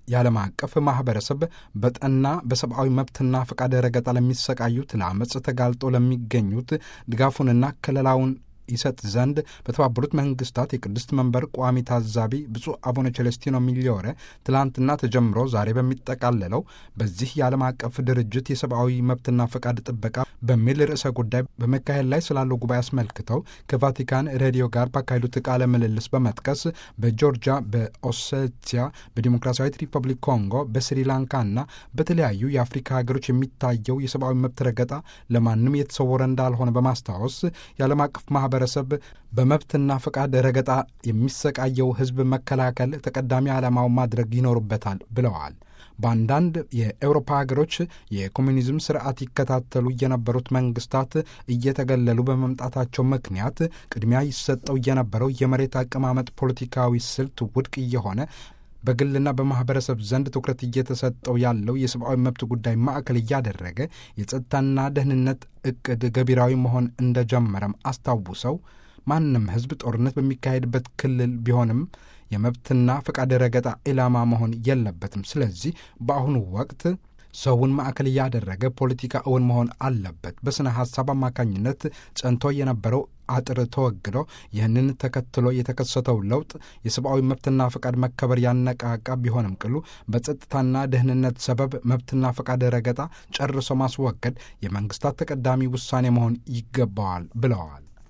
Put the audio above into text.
የዓለም አቀፍ ማህበረሰብ በጠና በሰብአዊ መብትና ፈቃድ ረገጣ ለሚሰቃዩት ለአመፅ ተጋልጦ ለሚገኙት ድጋፉንና ከለላውን ይሰጥ ዘንድ በተባበሩት መንግስታት የቅድስት መንበር ቋሚ ታዛቢ ብፁዕ አቡነ ቸለስቲኖ ሚሊዮረ ትላንትና ተጀምሮ ዛሬ በሚጠቃለለው በዚህ የዓለም አቀፍ ድርጅት የሰብአዊ መብትና ፈቃድ ጥበቃ በሚል ርዕሰ ጉዳይ በመካሄድ ላይ ስላለው ጉባኤ አስመልክተው ከቫቲካን ሬዲዮ ጋር ባካሄዱት ቃለ ምልልስ በመጥቀስ በጆርጂያ፣ በኦሴቲያ፣ በዲሞክራሲያዊት ሪፐብሊክ ኮንጎ፣ በስሪላንካና በተለያዩ የአፍሪካ ሀገሮች የሚታየው የሰብአዊ መብት ረገጣ ለማንም የተሰወረ እንዳልሆነ በማስታወስ የዓለም አቀፍ ማህበረሰብ በመብትና ፈቃድ ረገጣ የሚሰቃየው ሕዝብ መከላከል ተቀዳሚ ዓላማው ማድረግ ይኖርበታል ብለዋል። በአንዳንድ የኤውሮፓ ሀገሮች የኮሚኒዝም ስርዓት ይከታተሉ የነበሩት መንግስታት እየተገለሉ በመምጣታቸው ምክንያት ቅድሚያ ይሰጠው የነበረው የመሬት አቀማመጥ ፖለቲካዊ ስልት ውድቅ እየሆነ በግልና በማህበረሰብ ዘንድ ትኩረት እየተሰጠው ያለው የሰብአዊ መብት ጉዳይ ማዕከል እያደረገ የጸጥታና ደህንነት እቅድ ገቢራዊ መሆን እንደጀመረም አስታውሰው ማንም ህዝብ ጦርነት በሚካሄድበት ክልል ቢሆንም የመብትና ፈቃድ ረገጣ ኢላማ መሆን የለበትም። ስለዚህ በአሁኑ ወቅት ሰውን ማዕከል እያደረገ ፖለቲካ እውን መሆን አለበት። በስነ ሀሳብ አማካኝነት ጸንቶ የነበረው አጥር ተወግዶ ይህንን ተከትሎ የተከሰተው ለውጥ የሰብአዊ መብትና ፈቃድ መከበር ያነቃቃ ቢሆንም ቅሉ በጸጥታና ደህንነት ሰበብ መብትና ፈቃድ ረገጣ ጨርሶ ማስወገድ የመንግስታት ተቀዳሚ ውሳኔ መሆን ይገባዋል ብለዋል።